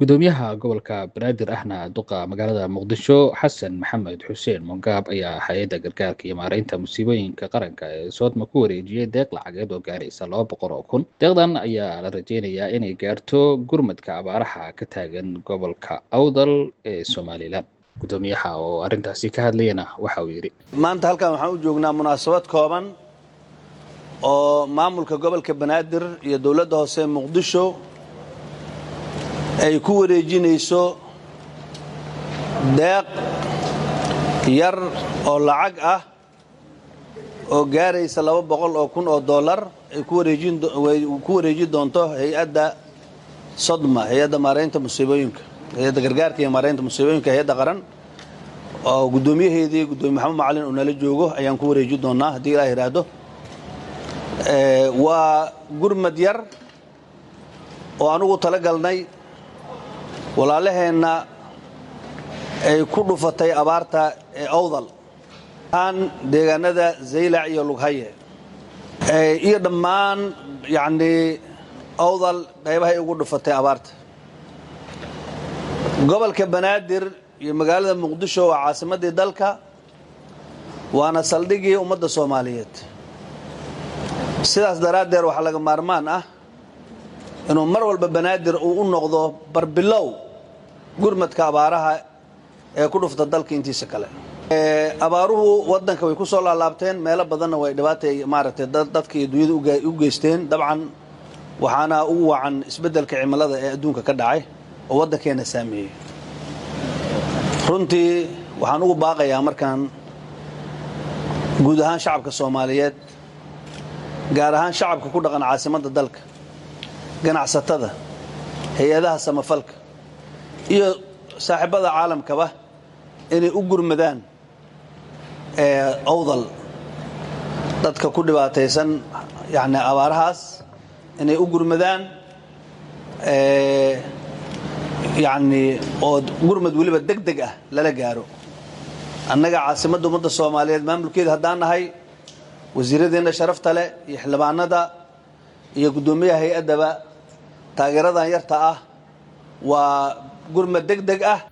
gudoomiyaha gobolka banaadir ahna duqa magaalada muqdisho xasan maxamed xuseen mongaab ayaa hay-adda gargaarka iyo maareynta musiibooyinka qaranka ee soodma ku wareejiyey deeq lacageed oo gaaraysa laba boqol oo kun deeqdan ayaa la rajeynayaa inay gaarto gurmadka abaaraha ka taagan gobolka awdal ee somalilan gudoomiyaha oo arrintaasi ka hadlayana waxa uu yidhi maanta halkan waxaan u joognaa munaasabad kooban oo maamulka gobolka banaadir iyo dowladda hoose muqdisho ay ku wareejinayso deeq yar oo lacag ah oo gaaraysa laba boqol oo kun oo dollar ay ku wareejin doonto hay-adda sodma hay-adda maaraynta musiibooyinka hay-adda gargaarka iyo maaraynta musiibooyinka hay-adda qaran oo guddoomiyaheedii guddoomiye maxamed macalin uu nala joogo ayaan ku wareeji doonaa haddii ilaa yidhaahdo waa gurmad yar oo anugu tala galnay walaalaheenna ay ku dhufatay abaarta ee awdal aan deegaanada zaylac iyo lughaye iyo dhammaan yacnii awdal qaybahay ugu dhufatay abaarta gobolka banaadir iyo magaalada muqdisho waa caasimaddii dalka waana saldhigii ummadda soomaaliyeed sidaas daraaddeed waxaa laga maarmaan ah inuu mar walba banaadir uu u noqdo barbilow gurmadka abaaraha ee ku dhufta dalka intiisa kale abaaruhu wadanka way ku soo laalaabteen meelo badanna way dhibaatay maaragtay dadka iyo dunyada u geysteen dabcan waxaana ugu wacan isbeddelka cimilada ee adduunka ka dhacay oo waddankeenna saameeyey runtii waxaan ugu baaqayaa markaan guud ahaan shacabka soomaaliyeed gaar ahaan shacabka ku dhaqan caasimadda dalka ganacsatada hay-adaha samafalka iyo saaxiibada caalamkaba inay u gurmadaan awdal dadka ku dhibaataysan yani abaarahaas inay u gurmadaan yani oo gurmad weliba deg deg ah lala gaaro annaga caasimadda ummadda soomaaliyeed maamulkeeda haddaan nahay wasiiradeenna sharafta leh iyo xildhibaanada iyo guddoomiyaha hay-addaba taageeradan yarta ah waa gurmad deg deg ah